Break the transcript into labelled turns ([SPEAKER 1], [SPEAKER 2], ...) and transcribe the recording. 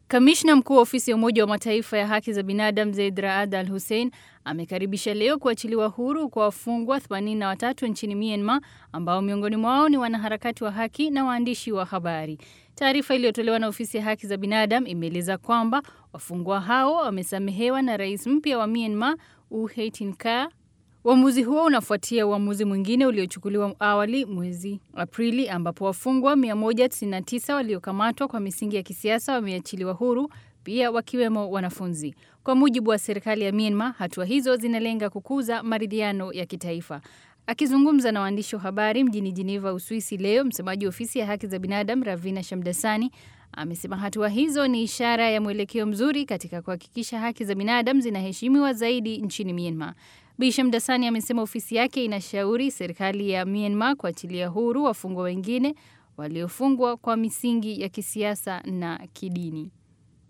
[SPEAKER 1] Kamishna mkuu wa ofisi ya Umoja wa Mataifa ya haki za binadamu Zeid Raad Al Hussein amekaribisha leo kuachiliwa huru kwa wafungwa 83 nchini Myanmar ambao miongoni mwao ni wanaharakati wa haki na waandishi wa habari. Taarifa iliyotolewa na ofisi ya haki za binadamu imeeleza kwamba wafungwa hao wamesamehewa na rais mpya wa Myanmar U Haitin Kyaw. Uamuzi huo unafuatia uamuzi mwingine uliochukuliwa awali mwezi Aprili ambapo wafungwa 199 waliokamatwa kwa misingi ya kisiasa wameachiliwa huru, pia wakiwemo wanafunzi. Kwa mujibu wa serikali ya Myanmar, hatua hizo zinalenga kukuza maridhiano ya kitaifa. Akizungumza na waandishi wa habari mjini Geneva, Uswisi leo, msemaji wa ofisi ya haki za binadamu Ravina Shamdasani amesema hatua hizo ni ishara ya mwelekeo mzuri katika kuhakikisha haki za binadamu zinaheshimiwa zaidi nchini Myanmar. Bi Shamdasani amesema ofisi yake inashauri serikali ya Myanmar kuachilia huru wafungwa wengine waliofungwa kwa misingi ya kisiasa na kidini.